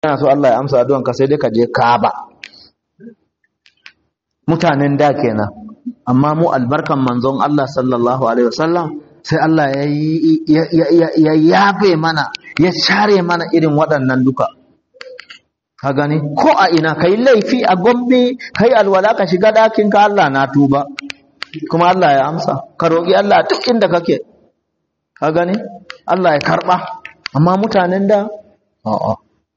kana so Allah ya amsa addu'an ka sai dai ka je Kaaba mutanen da kenan amma mu albarkan manzon Allah sallallahu alaihi wasallam sai Allah ya ya yafe mana ya share mana irin waɗannan duka ka gani ko a ina kai laifi a gombe kai alwala ka shiga ɗakin ka Allah na tuba kuma Allah ya amsa ka roƙi Allah duk inda kake ka gani Allah ya karɓa amma mutanen da a'a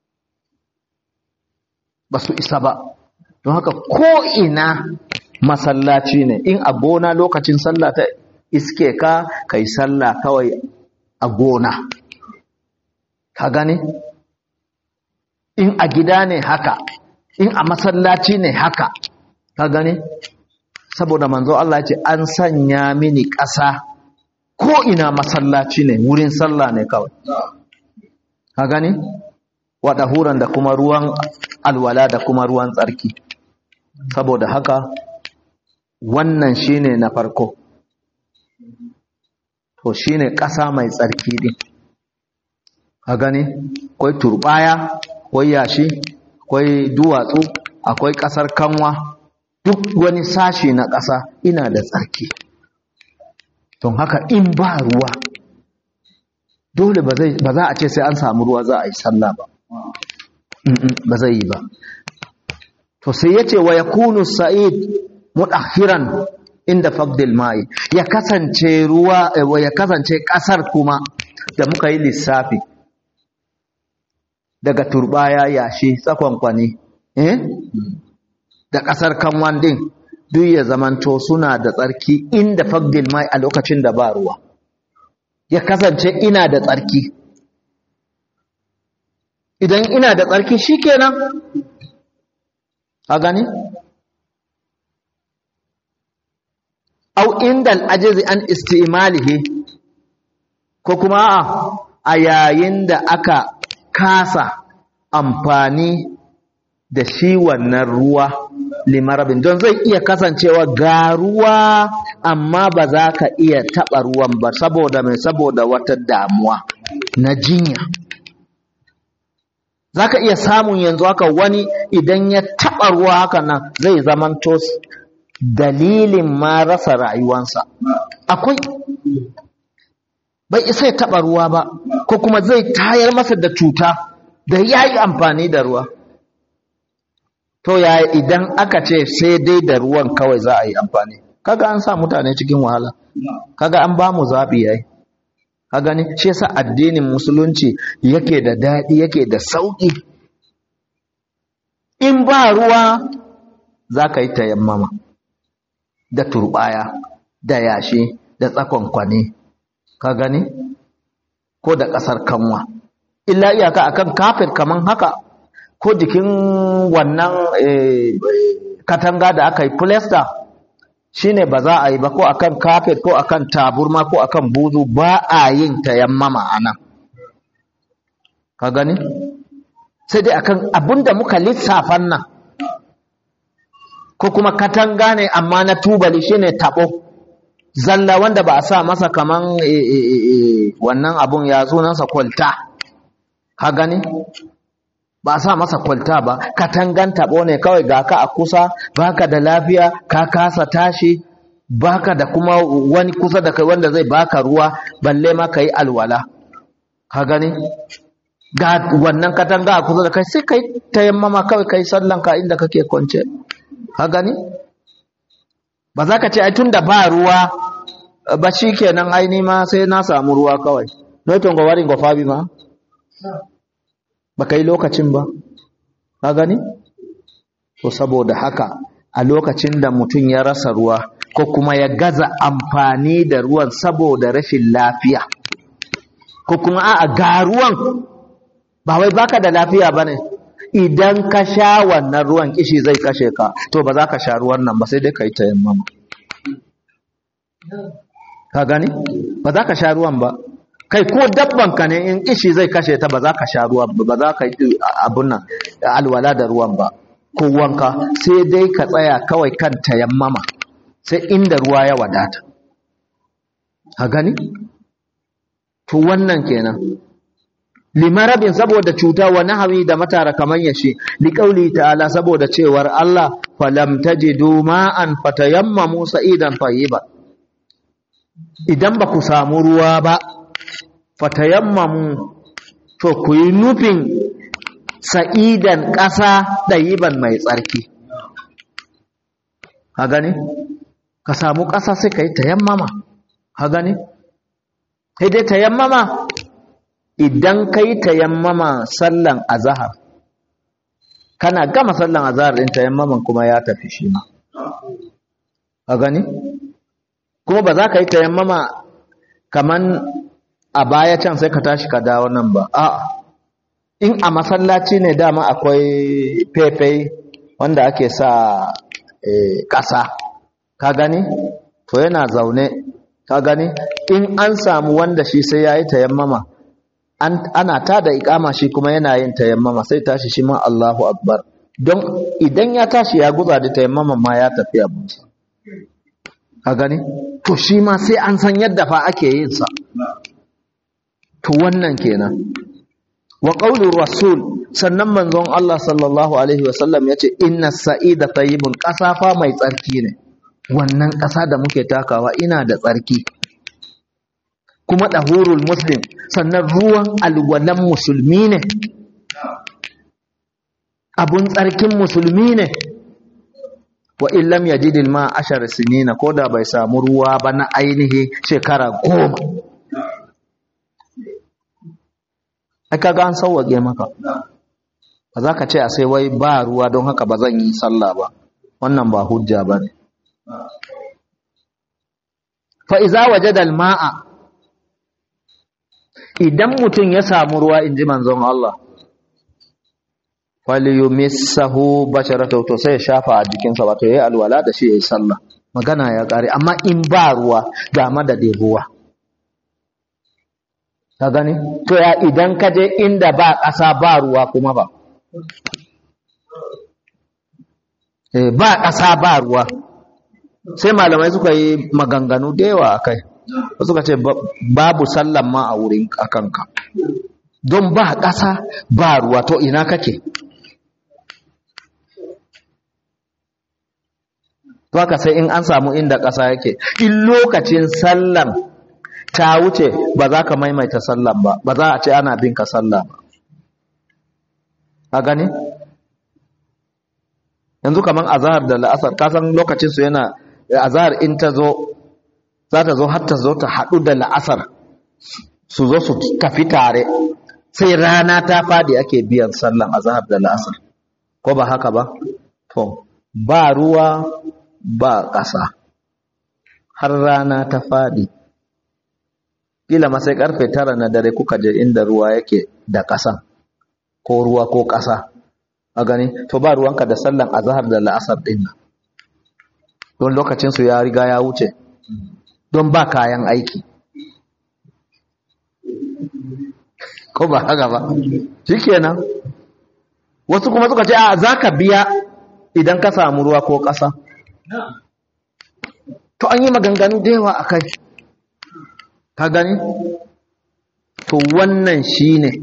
ba su isa ba don haka ko ina masallaci ne in a gona lokacin sallah ta iske ka kai sallah kawai a gona ka gani in a gida ne haka in a masallaci ne haka ka gani saboda manzo Allah ce an sanya mini ƙasa ko ina masallaci ne wurin sallah ne kawai ka gani wada huran da kuma ruwan alwala da kuma ruwan tsarki saboda haka wannan shine na farko to shine ƙasa mai tsarki din ka gani akwai turbaya akwai yashi akwai duwatsu akwai ƙasar kanwa duk wani sashi na ƙasa ina da tsarki don haka in ba ruwa dole ba za a ce sai an samu ruwa za a yi sallah ba ba zai yi ba to sai ya ce wa ya kunu sa'id mudakhiran inda fagdil mai ya kasance ruwa ya kasance ƙasar kuma da muka yi lissafi daga turbaya yashi tsakonkwani eh da ƙasar kanwan din duk ya zamanto suna da tsarki inda fagdil mai a lokacin da ba ruwa ya kasance ina da tsarki idan ina da tsarki shikenan a gani au inda al'ajizi an istimalihi ko kuma a yayin da aka kasa amfani da shi wannan ruwa limarabin don zai iya kasancewa ga ruwa amma ba za ka iya taɓa ruwan ba saboda mai saboda wata damuwa na jinya za ka iya samun yanzu haka wani idan ya taɓa ruwa haka nan zai zamanto dalilin ma rasa rayuwansa akwai bai isa ya taɓa ruwa ba ko kuma zai tayar masa da cuta da ya yi amfani da ruwa to ya idan aka ce sai dai da ruwan kawai za a yi amfani kaga an sa mutane cikin wahala kaga an ba mu zaɓi yayi ka gani shi yasa addinin musulunci yake da daɗi yake da sauƙi in ba ruwa za ka yi tayammama da turɓaya da yashi da tsakon kwane ka gani ko da ƙasar kanwa illa iyaka akan kafin kaman haka ko jikin wannan katanga da aka yi filasta shine ba za a yi ba ko akan kafet ko akan taburma ko akan buzu ba a yin tayammama anan ka gani sai dai akan abinda muka lissafan nan ko kuma katanga ne amma na tubali shine tabo zalla wanda ba a sa masa kaman wannan abun ya sunansa kwalta ka gani ba a sa masa kwalta ba katangan taɓo ne kawai ga ka a kusa baka da lafiya ka kasa tashi baka da kuma wani kusa da kai wanda zai baka ruwa balle ma ka yi alwala ka gani ga wannan katanga a kusa da kai sai kai tayammama kawai kai sallan ka inda kake kwance ka gani ba za ka ce ai tun da ba ruwa ba shi kenan ai ma sai na samu ruwa kawai noiton ga warin ga fabi ma ba ka yi lokacin ba ka gani to saboda haka a lokacin da mutum ya rasa ruwa ko kuma ya gaza amfani da ruwan saboda rashin lafiya ko kuma a ga ruwan ba wai baka da lafiya ba ne idan ka sha wannan ruwan kishi zai kashe ka to ba za ka sha ruwan nan ba sai dai ka yi tayammama ka gani ba za ka sha ruwan ba kai ko dabban ka ne in kishi zai kashe ta ba za ka sha ruwan ba za ka yi abun nan alwala da ruwan ba ko wanka sai dai ka tsaya kawai kan tayammama sai inda ruwa ya wadata a gani to wannan kenan limarabin saboda cuta wa nahawi da matara kaman yashi liqauli ta'ala saboda cewar Allah falam tajidu ma'an fatayammamu sa'idan tayyiban idan ba ku samu ruwa ba fatayammamu to ku yi nufin sa'idan ƙasa ɗayiban mai tsarki ha gani ka samu ƙasa sai ka yi tayammama ha gani sai dai tayammama idan ka yi tayammama sallan azahar kana gama sallan azahar ɗin tayammaman kuma ya tafi shi ma ha gani kuma ba za ka yi tayammama kaman a baya can sai ka tashi ka dawo nan ba a'a in a masallaci ne dama akwai fefe wanda ake sa ƙasa ka gani to yana zaune ka gani in an samu wanda shi sai ya yi tayammama ana ta da ikama shi kuma yana yin tayammama sai tashi shi ma Allahu akbar don idan ya tashi ya guza da tayammama ma ya tafi abinsa ka gani to shi ma sai an san yadda fa ake yin sa to wannan kenan wa qaulur rasul sannan manzon Allah sallallahu alaihi wasallam yace inna sa'ida tayyibun ƙasa fa mai tsarki ne wannan ƙasa da muke takawa ina da tsarki kuma dahurul muslim sannan ruwan alwalan musulmi ne abun tsarkin musulmi ne wa illam yajidil ma ashar sinina koda bai samu ruwa ba na ainihi shekara goma ai kaga an sauwage maka ba za ka ce a sai wai ba ruwa don haka ba zan yi sallah ba wannan ba hujja ba ne fa iza wajada al-ma'a idan mutum ya samu ruwa in ji manzon Allah falyumissahu basharatahu to sai ya shafa a jikinsa wato yayi alwala da shi yayi sallah magana ya kare amma in ba ruwa ga madadin ruwa ka gani to ya idan ka je inda ba ƙasa ba ruwa kuma ba eh ba ƙasa ba ruwa sai malamai suka yi maganganu da yawa akai suka ce babu sallan ma a wurin akanka don ba ƙasa ba ruwa to ina kake to haka sai in an samu inda ƙasa yake in lokacin sallan ta wuce ba za ka maimaita sallan ba ba za a ce ana bin ka sallah ba ka gani yanzu kaman azhar da la'asar ka san lokacin su yana azhar in ta zo za ta zo har ta zo ta haɗu da la'asar su zo su tafi tare sai rana ta fadi ake biyan sallan azhar da la'asar ko ba haka ba to ba ruwa ba ƙasa har rana ta fadi kila ma sai karfe tara na dare kuka je inda ruwa yake da ƙasa ko ruwa ko ƙasa a gani to ba ruwanka da sallan azhar da la'asar din nan don lokacin su ya riga ya wuce don ba kayan aiki ko ba haka ba shikenan wasu kuma suka ce a zaka biya idan ka samu ruwa ko ƙasa to an yi maganganu da yawa akai ka gani to wannan shine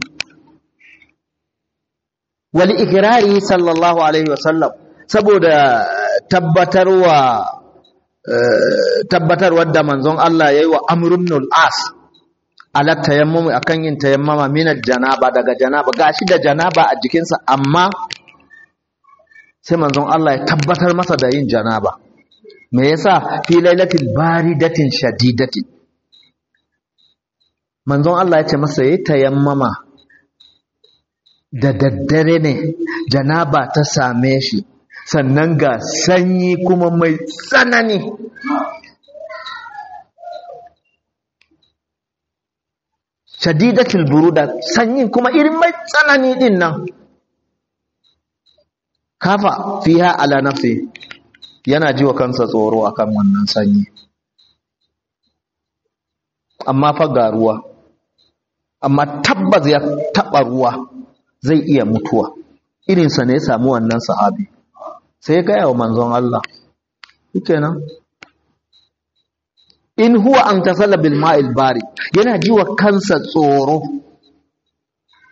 wali ikirari sallallahu alaihi wasallam saboda tabbatarwa tabbatarwar da manzon Allah yayi wa Amr ibn al-As ala tayammum akan yin tayammama min janaba daga janaba gashi da janaba a jikinsa amma sai manzon Allah ya tabbatar masa da yin janaba me yasa fi lailatul baridatin shadidatin manzon Allah ya ce masa yayi tayammama da daddare ne janaba ta same shi sannan ga sanyi kuma mai tsanani shadidatul buruda sanyin kuma irin mai tsanani din nan kafa fiha ala nafsi yana ji wa kansa tsoro akan wannan sanyi amma fa ga ruwa amma tabbas ya taba ruwa zai iya mutuwa irinsa ne ya samu wannan sahabi sai ya gaya wa manzon Allah kenan in huwa an tasalla bil ma'il bari yana ji wa kansa tsoro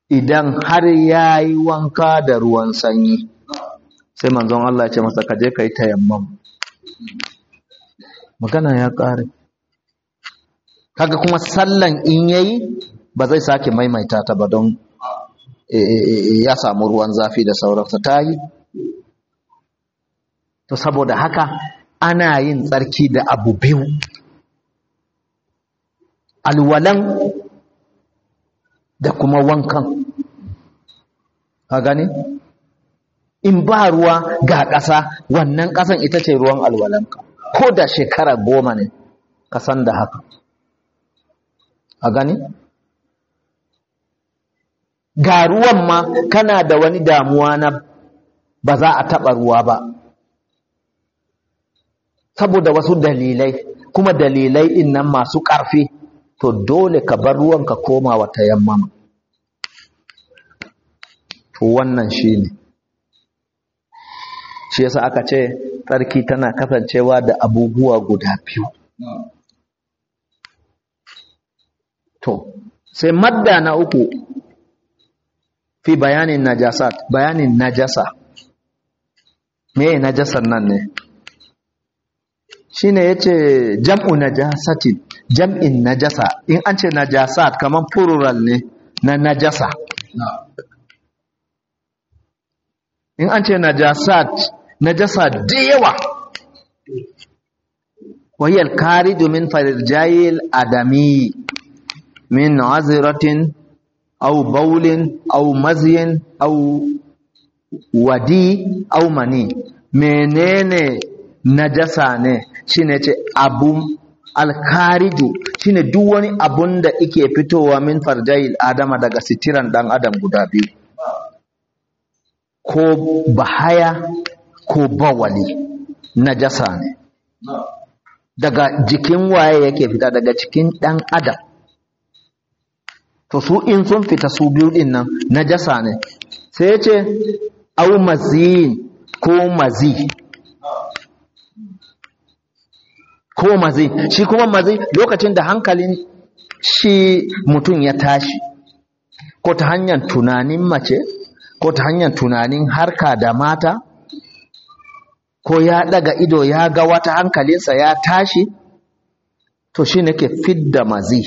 idan har ya yi wanka da ruwan sanyi sai manzon Allah ya ce masa ka je ka yi tayammam magana ya ƙare kaga kuma sallan in yayi ba zai sake maimaita ta ba don ya samu ruwan zafi da sauransa ta yi to saboda haka ana yin tsarki da abu biyu alwalan da kuma wankan ka gani in ba ruwa ga ƙasa wannan ƙasan ita ce ruwan alwalanka ko da shekara goma ne ka san da haka a gani ga ruwan ma kana da wani damuwa na ba za a taɓa ruwa ba saboda wasu dalilai kuma dalilai in nan masu ƙarfi to dole ka bar ruwan ka koma wata yamma to wannan shi ne shi yasa aka ce tsarki tana kasancewa da abubuwa guda biyu to sai madda na uku fi bayanin najasat bayanin najasa me najasan nan ne shine yace jam'u najasatin jam'in najasa in an ce najasat kaman plural ne na najasa in an ce najasat najasa da yawa wahiyar kari domin farjayil adami min aziratin au baulin au maziyin au wadi au mani menene najasa ne shine ce abun alkariju shine duk wani abun da ike fitowa min farjayil adama daga sitiran dan adam guda biyu ko bahaya ko bawali najasa ne daga jikin waye yake fita daga cikin dan adam to su in sun fita su biyu din nan najasa ne sai ce au maziyin ko mazi ko mazi shi kuma mazi lokacin da hankalin shi mutum ya tashi ko ta hanyar tunanin mace ko ta hanyar tunanin harka da mata ko ya daga ido ya ga wata hankalinsa ya tashi to shi ne ke fidda mazi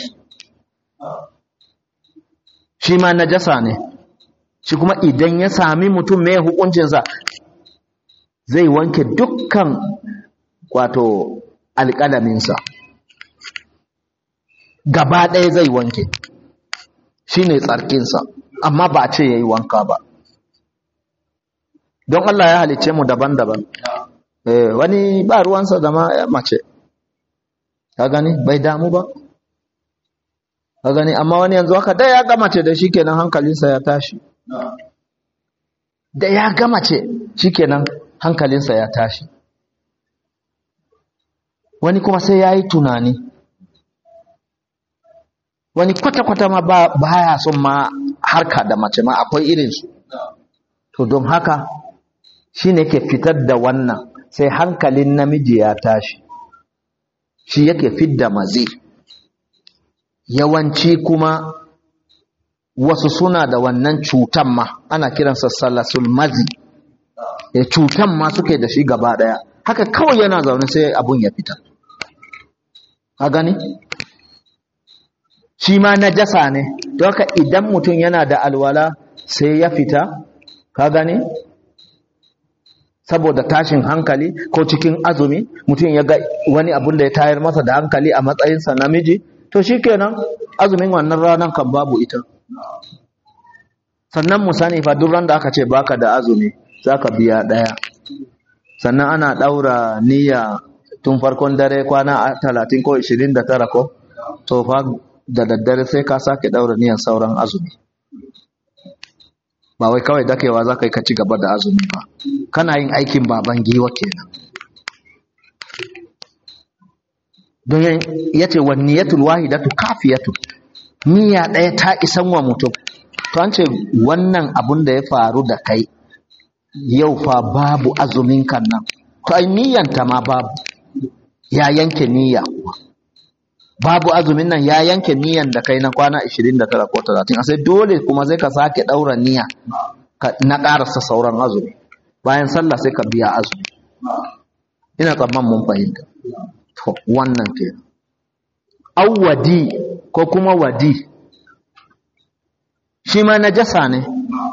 shi ma najasa ne shi kuma idan ya sami mutum mai hukuncinsa zai wanke dukkan wato alƙalaminsa gaba ɗaya zai wanke shi ne tsarkinsa amma ba ce ya yi wanka ba don Allah ya halicce mu daban-daban eh, wani ba ruwansa da ma mace ka gani bai damu ba ka gani amma wani yanzu haka da ya gama ce da shi kenan hankalinsa ya tashi da ya gama ce shi kenan hankalinsa ya tashi wani kuma sai ya yi tunani wani kwata-kwata ma ba ya son ma harka da mace ma akwai irinsu to don haka shi ne ke fitar da wannan sai hankalin namiji ya tashi shi yake fidda mazi yawanci kuma wasu suna da wannan cutan ma ana kiransa salasul mazi e cutan ma suke da shi gaba daya haka kawai yana zaune sai abun ya fita a gani shi ma najasa ne to haka idan mutum yana da alwala sai ya fita ka gani saboda tashin hankali ko cikin azumi mutum ya ga wani abun da ya tayar masa da hankali a matsayinsa namiji to shikenan azumin wannan ranar kan babu ita sannan mu sani fa duk da aka ce baka da azumi zaka biya daya sannan ana daura niyya tun farkon dare kwana 30 ko 29 ko to fa da daddare sai ka sake daura niyyar sauran azumi ba wai kawai dakewa za ka yi ka ci gaba da azumi ba kana yin aikin baban giwa kenan don ya ce wa niyatul wahidatu kafiyatu niyya ɗaya ta isan wa mutum to an ce wannan abun da ya faru da kai yau fa babu azumin kan nan to ai niyyanta ma babu ya yanke niyya kuwa babu azumin nan ya yanke niyan da kai na kwana 29 ko 30 a sai dole kuma zai ka sake daura niyya na karasa sauran azumi bayan sallah sai ka biya azumi ina tsamman mun fahimta to wannan ke awwadi ko kuma wadi shi ma najasa ne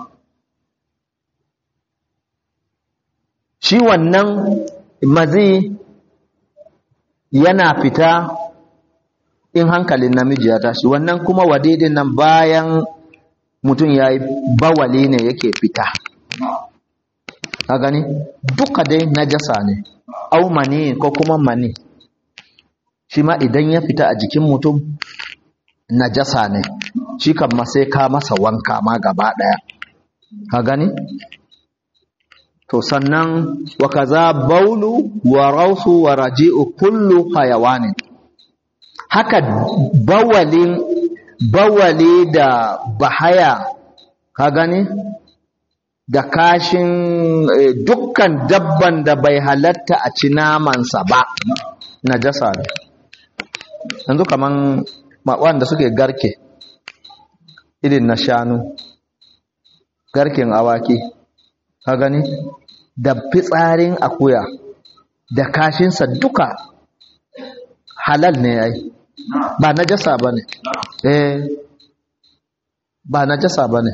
shi wannan mazi yana fita in hankalin namiji ya tashi wannan kuma wadidin nan bayan mutum ya yi bawali ne yake fita ka gani duka dai najasa ne au mani ko kuma mani shi ma idan ya fita a jikin mutum najasa ne shi kan ma sai ka masa wanka ma gaba daya ka gani to sannan wa kaza baulu wa rausu wa raji'u kullu hayawanin haka bawalin bawali da bahaya ka gani da kashin dukkan dabban da bai halatta a ci namansa ba najasa ne yanzu kaman wanda suke garke irin na shanu garken awaki ka gani da fitsarin akuya da kashinsa duka halal ne yayi ba najasa bane eh ba najasa bane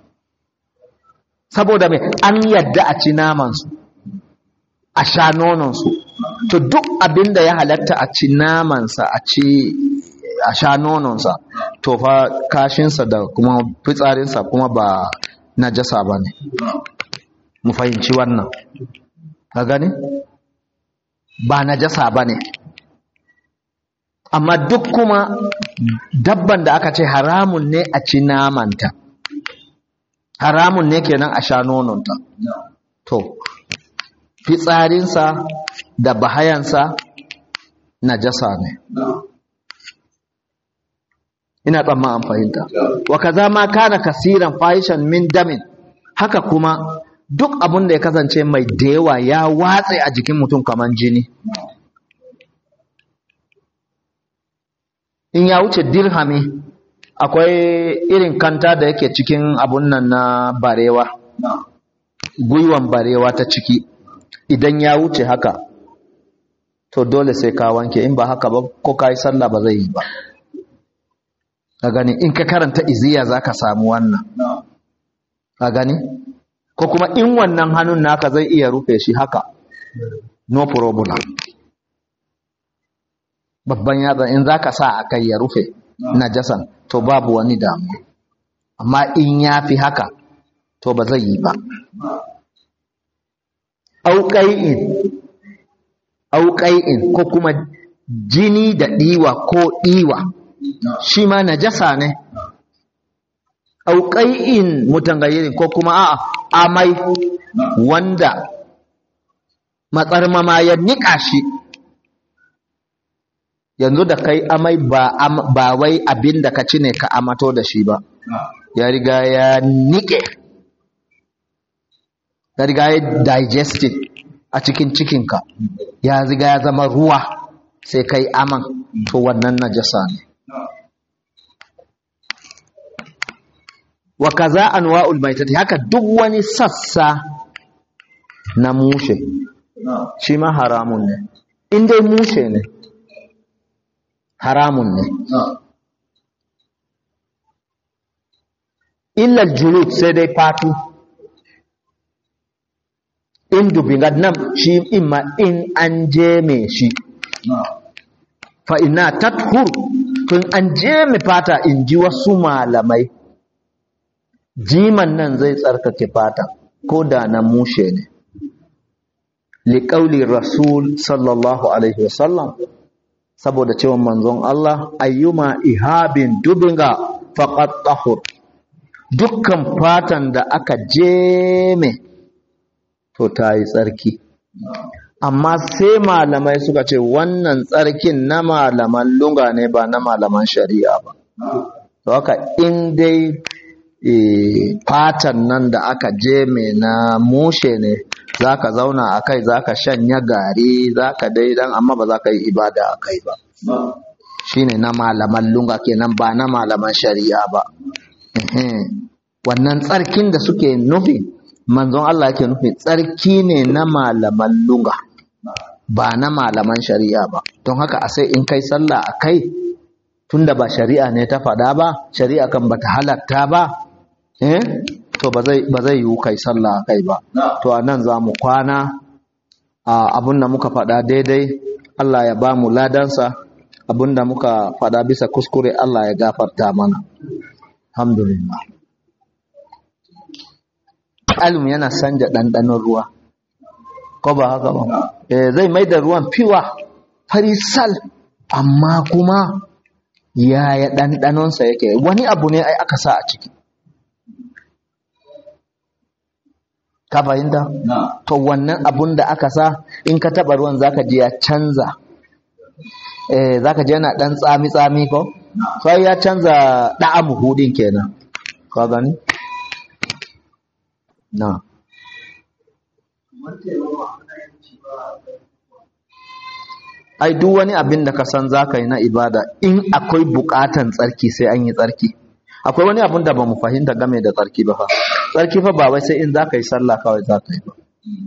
saboda me an yadda a ci naman su a sha nonon su to duk abinda ya halatta a ci naman sa a ci a sha nonon sa to fa kashin sa da kuma fitsarin sa kuma ba najasa bane mu fahimci wannan ka gani ba najasa bane amma duk kuma dabban da aka ce haramun ne a ci namanta haramun ne kenan a sha nononta to fitsarinsa da bahayansa najasa ne ina tsamma an fahimta wa kaza ma kana kasiran fahishan min damin haka kuma duk abin da ya kasance mai da yawa ya watse a jikin mutum kamar jini in ya wuce dirhami akwai irin kanta da yake cikin abun nan na barewa gwiwan barewa ta ciki idan ya wuce haka to dole sai ka wanke in ba haka ba ko ka yi sallah ba zai yi ba ka gani in ka karanta iziya za ka samu wannan ka gani ko kuma in wannan hannun naka zai iya rufe shi haka no problem babban yatsa in za ka sa a kai ya rufe najasan to babu wani damu amma in ya fi haka to ba zai yi ba auƙai'in auƙai'in ko kuma jini da ɗiwa ko ɗiwa shi ma najasa ne auƙai'in mutangayirin ko kuma a'a amai wanda matsarmama ya niƙa shi yanzu da kai amai ba, am, ba wai abin da ka ci ne ka amato da shi ba ya riga ya nike ya riga ya digested a cikin cikinka ya riga ya zama ruwa sai kai aman to wannan najasa ne wa kaza anwa'ul maitati haka duk wani sassa na mushe shi ma haramun ne in dai mushe ne haramun ne illal julud sai dai fatu in dubinga nan shi imma in an jeme shi fa ina tathur tun an jeme fata in ji wasu malamai jiman nan zai tsarkake fata ko da na mushe ne liƙauli rasul sallallahu alaihi wasallam saboda cewa manzon Allah ayyuma ihabin dubinga faqat tahur dukkan fatan da aka jeme to ta yi tsarki amma sai malamai suka ce wannan tsarkin na malaman lunga ne ba na malaman shari'a ba to haka in dai fatan nan da aka jeme na mushe ne za ka zauna a kai za ka shanya gari za ka dai dan amma ba za ka yi ibada a kai ba shine na malaman lunga kenan ba na malaman shari'a ba wannan tsarkin da suke nufi manzon Allah yake nufi tsarki ne na malaman lunga ba na malaman shari'a ba don haka a sai in kai sallah a kai tunda ba shari'a ne ta faɗa ba shari'a kan bata halatta ba eh to ba zai yiwu kai sallah a kai ba to a nan za mu kwana abin da muka faɗa daidai Allah ya ba mu ladansa abin da muka faɗa bisa kuskure Allah ya gafarta mana alhamdulillah alum yana sanja ɗanɗanon ruwa ko ba haka ba zai mai da ruwan fiwa farisal amma kuma yaya ɗanɗanonsa yake wani abu ne ai aka sa a ciki ka fahimta to wannan abun da aka sa in ka taɓa ruwan zaka ji ya canza eh zaka ji yana ɗan tsami tsami ko sai ya canza ɗa'amu hudin kenan ka gani na ai duk wani abin da ka san zaka yi na ibada in akwai bukatan tsarki sai an yi tsarki akwai wani abin da ba mu fahimta game da tsarki ba fa tsarki fa ba wai sai in zaka yi sallah kawai zaka yi ba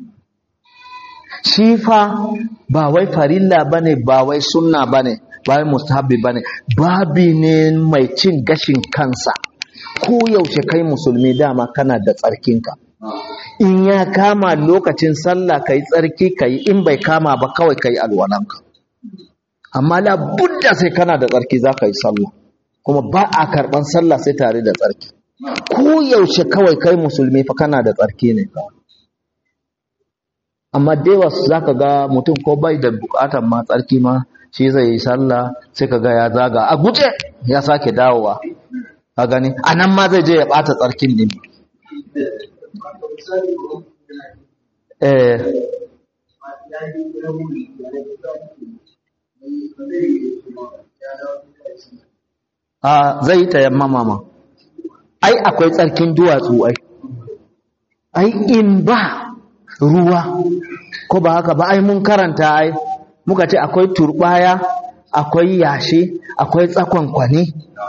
shi fa ba wai farilla bane ba wai sunna bane ba wai mustahabbi bane babi ne mai cin gashin kansa ko yaushe kai musulmi dama kana da tsarkinka in ya kama lokacin sallah kai tsarki kai in bai kama ba kawai kai alwalanka amma la budda sai kana da tsarki za ka yi sallah kuma ba a karɓan sallah sai tare da tsarki ko yaushe kawai kai musulmi fa kana da tsarki ne amma dewa za ka ga mutum ko bai da bukatan ma tsarki ma shi zai yi sallah sai ka ga ya zaga a guje ya sake dawowa a gani a nan ma zai je ya ɓata tsarkin din eh a zai yi tayammama ma ai akwai tsarkin duwatsu ai ai in ba ruwa ko ba haka ba ai mun karanta ai muka ce akwai turbaya akwai yashi akwai tsakon kwane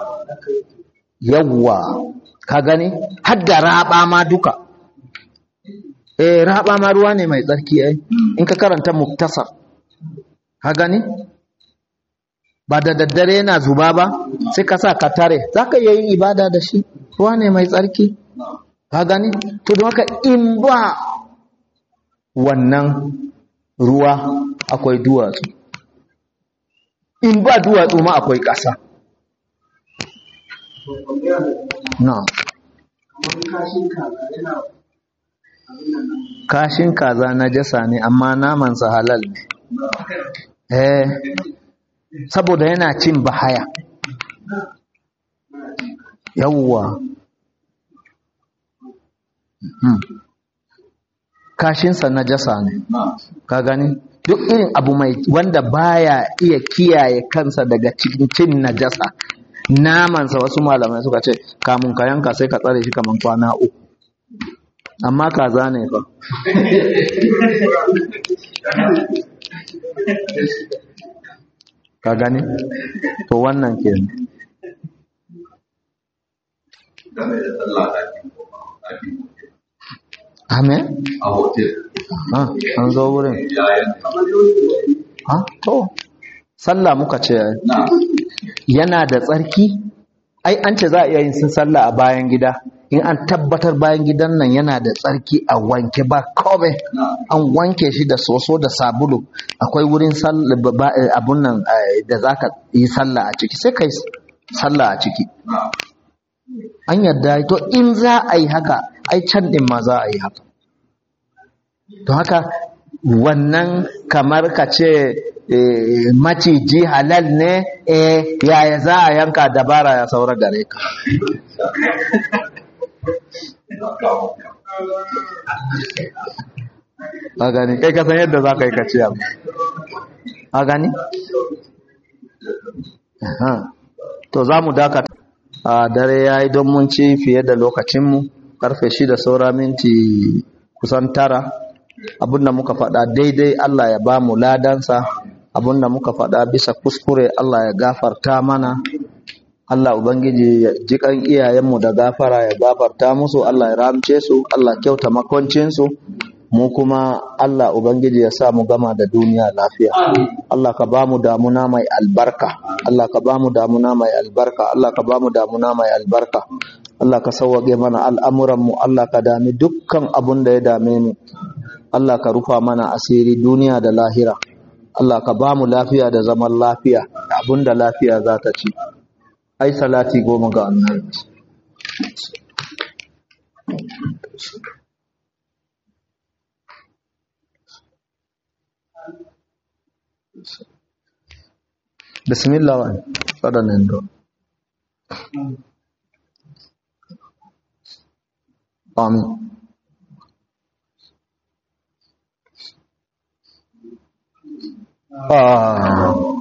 yawwa ka gani har da raba ma duka eh raba ma ruwa ne mai tsarki ai in ka karanta muktasar ka gani ba da daddare yana zuba ba sai ka sa ka tare za ka iya yin ibada da shi ruwa ne mai tsarki ka gani to don haka in ba wannan ruwa akwai duwatsu in ba duwatsu ma akwai ƙasa na kashin kaza na jasa ne amma namansa halal ne eh saboda yana cin bahaya yawwa hmm. kashinsa na jasa ne ka gani duk irin abu mai wanda baya iya kiyaye kansa daga cikin cin najasa namansa wasu malamai suka ce kamun ka yanka sai ka tsare shi kaman kwana uku amma kaza ne fa ka gani to wannan ke Amen? a hotel Ah, an zo wurin. Ah, to, sallah muka ce na yana da tsarki? Ai, an ce za a iya yin sun sallah a bayan gida. In an tabbatar bayan gidan nan yana da tsarki a wanke ba kome. na An wanke shi da soso da sabulu. Akwai wurin sall- ba- ba- eh, abun nan eh, da za ka yi sallah a ciki. Sai ka yi sallah a ciki. na An yarda to in za a yi haka, ai can ɗin ma za a yi haka. To haka wannan kamar ka ce eh, maciji halal ne eh, yaya za a yanka dabara ya saura gare ka. na kawo A gani, kai ka san yadda za ka yi ka ce abu. A gani? Aha. To za mu dakata. A dare ya yi don mun ci fiye da lokacinmu, karfe shida saura minti kusan tara. Abinda muka faɗa daidai Allah ya ba mu ladansa, abinda muka faɗa bisa kuskure Allah ya gafarta mana Allah Ubangiji ya jikan iyayenmu da gafara ya gafarta musu Allah ya ramce su Allah kyauta makoncinsu mu kuma Allah Ubangiji ya sa mu gama da duniya lafiya Allah ka ba mu damuna mai albarka Allah ka ba mu damuna mai albarka Allah ka ba mu damuna mai albarka Allah ka sauwage mana al'amuranmu Allah ka dami dukkan abun da ya dame mu Allah ka rufa mana asiri duniya da lahira Allah ka ba mu lafiya da zaman lafiya abun da lafiya za ta ci ai salati goma ga annabi bismillah wa waɗannan do amin ah